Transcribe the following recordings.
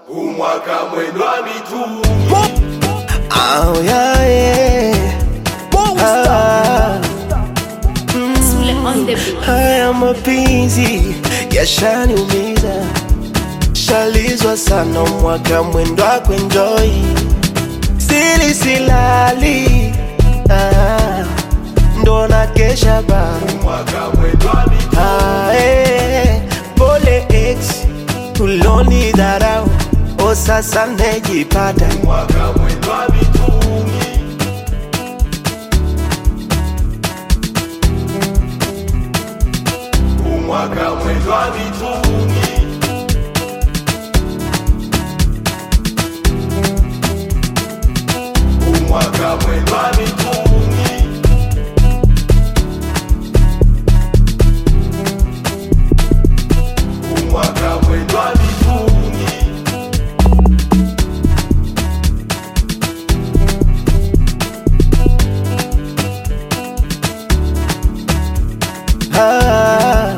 umwaka mwendwa mitungi Oh, yeah, yeah. Ah, Sule on the beat. haya mapenzi yashaniumiza, shalizwa sana mwaka mwendo wa kuenjoy, sili silali ah, ndo na kesha ba umwaka mwendwa mitungi ah, eh, pole ex tuloni dharau, o sasa nejipata umwaka mwendwa mitungi umwaka mwendwa mitungi umwaka mwendwa mitungi umwaka mwendwa mitungi Ah,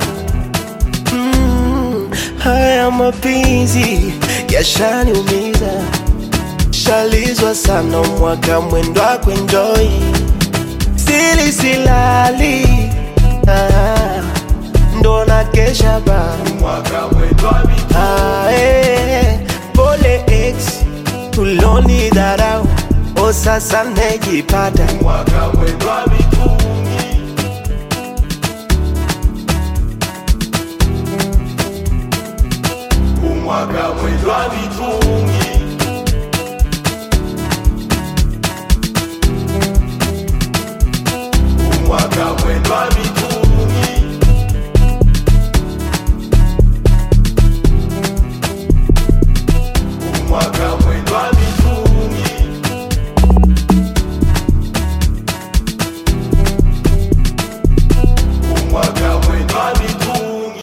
mm, haya mapenzi yashaniumiza, shalizwa sana mwaka mwendo wa kuenjoy, sili silali ah, ndo na kesha ba umwaka mwendwa mitungi ah, eh, pole ex tuloni dharau, o sasa nejipata umwaka mwendwa mitungi umwaka mwendwa mitungi